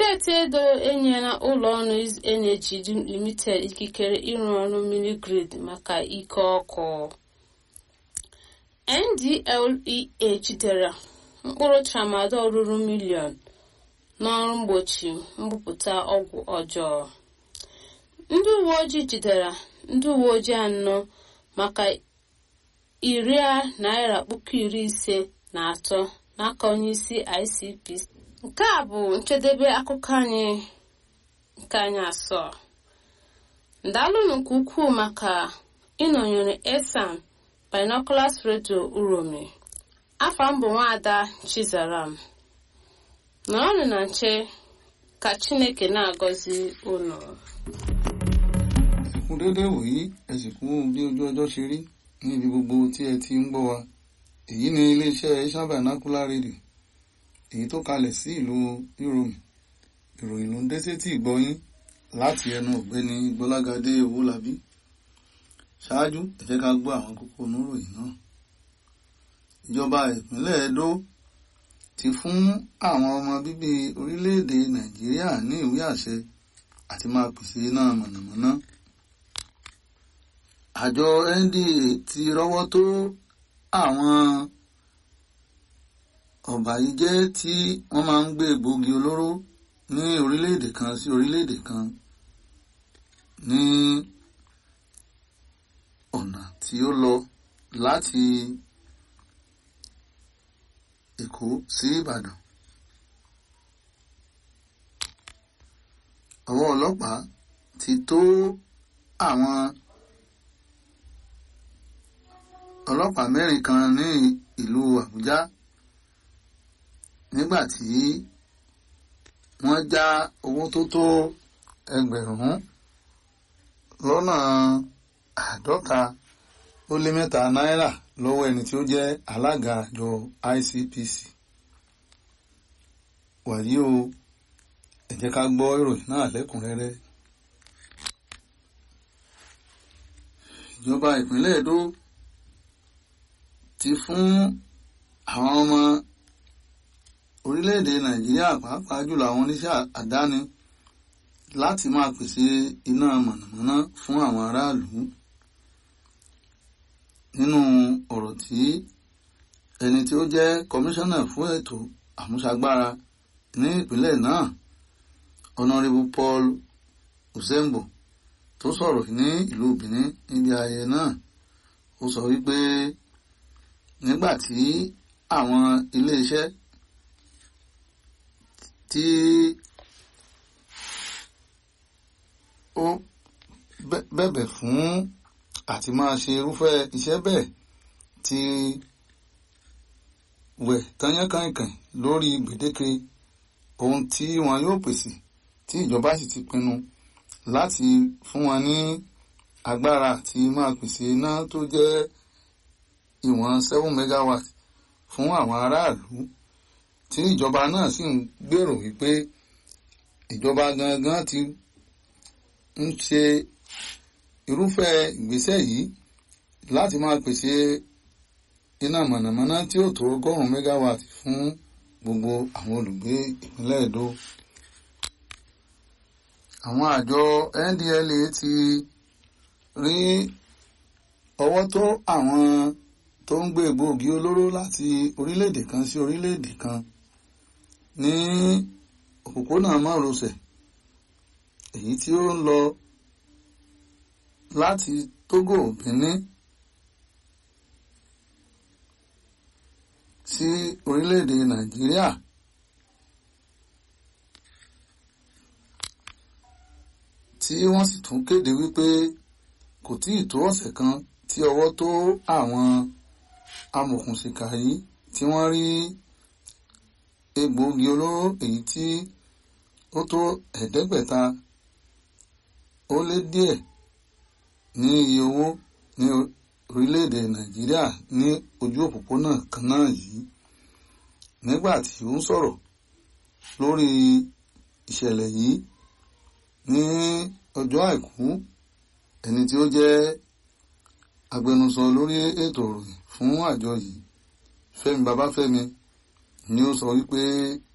steeti edo enyela ụlọọrụ energy limited ikikere ịrụ ọrụ mmiri grid maka ike ọkụ ndlea jidere mkpụrụ tramadol ruru miliọn n'ọrụ mgbochi mbupụta ọgwụ ọjọọ ndị uwe ojii jidere ndị uwe ojii anọ maka iri naira puku iri ise na atọ n'aka onyeisi icpc nke a bụ njedebe akụkọ anyị nke anyị asọ ndalụnụ nke ukwuu maka ịnọnyere esan binoculars radio uromi afọ mbụ nwaada chizaram nọrọnụ na nche ka chineke na-agọzi unu ẹkún déédéé wòyí ẹ sì kú bí ojú ọjọ́ ṣe rí ní ibi gbogbo tí ẹ ti ń gbọ́ wa èyí ni iléeṣẹ́ Asian Vernacular Radio èyí tó kalẹ̀ sí ìlú Uromi ìròyìn ló ń dé sétí ìgbọ́yín láti ẹnu ọ̀gbẹ́ni Gbọ́lágadé Owólabí ṣáájú ẹ jẹ́ ká gbọ́ àwọn kókó oníròyìn náà ìjọba ìpínlẹ̀ Edo ti fún àwọn ọmọ bíbí orílẹ̀-èdè Nàìjíríà ní ìwé àṣẹ àti máa pèsè iná mọ̀nàmọ́ná àjọ NDA ti rọ́wọ́ tó àwọn ọ̀bàyíjẹ́ tí wọ́n máa ń gbé egbògi olóró ní orílẹ̀-èdè kan sí orílẹ̀-èdè kan ní ọ̀nà tí ó lọ láti Èkó sí Ìbàdàn. ọwọ́ ọlọ́pàá ti tó àwọn ọlọ́pàá mẹ́rin kan ní ìlú Àbújá nígbà tí wọ́n já owó tó tó ẹgbẹ̀rún lọ́nà àádọ́ta ó lé mẹ́ta náírà lọ́wọ́ ẹni tí ó jẹ́ alága àjọ ICPC wàyí o ẹ jẹ́ ká gbọ́ ìròyìn náà lẹ́kùnrẹ́rẹ́. ìjọba ìpínlẹ̀ Èdó ti fún àwọn ọmọ orílẹ̀-èdè Nàìjíríà pàápàá jùlọ àwọn oníṣẹ́ àdáni láti máa pèsè iná mọ̀nàmọ́ná fún àwọn aráàlú nínú ọ̀rọ̀ tí ẹni tí ó jẹ́ kọmíṣánná fún ètò àmúṣagbára ní ìpínlẹ̀ náà honourable paul osembo tó sọ̀rọ̀ ní ìlú benin níbi ayẹyẹ náà ó sọ wípé nígbà tí àwọn iléeṣẹ́ tí ó bẹ̀bẹ̀ fún àti máa ṣe irúfẹ́ iṣẹ́ bẹ́ẹ̀ ti wẹ̀ tányánkànkàn lórí gbèdéke ohun tí wọn yóò pèsè tí ìjọba sì ti pinnu láti fún wọn ní agbára àti máa pèsè iná tó jẹ́ ìwọ̀n seven megawatt fún àwọn aráàlú tí ìjọba náà sì ń gbèrò wípé ìjọba gangan ti ń ṣe irúfẹ́ ìgbésẹ̀ yìí láti máa pèsè iná mọ̀nàmọ́ná tí ó tó ọgọ́rùn-ún megawatt fún gbogbo àwọn olùgbé ìpínlẹ̀ Èdó àwọn àjọ NDLA ti rí ọwọ́ tó àwọn tó ń gbé egbòogi olóró láti orílẹ̀-èdè kan sí orílẹ̀-èdè kan ní òpópónà márosẹ̀ èyí tí ó ń lọ láti Togo Benin sí orílẹ̀-èdè Nàìjíríà tí wọ́n sì tún kéde wípé kò tí ì tó ọ̀sẹ̀ kan tí ọwọ́ tó àwọn amòòkùnṣìkà yìí tí wọ́n rí egbòogi olóró èyí tí ó tó ẹ̀ẹ́dẹ́gbẹ̀ta ó lé díẹ̀ ní iye owó ní orílẹ̀-èdè Nàìjíríà ní ojú òpópónà kan náà yìí nígbà tí ó ń sọ̀rọ̀ lórí ìṣẹ̀lẹ̀ yìí ní ọjọ́ àìkú ẹni tí ó jẹ́ agbẹnusọ lórí ètò ìròyìn fún àjọ yìí Fẹ́mi Babáfẹ́mi ni ó sọ wípé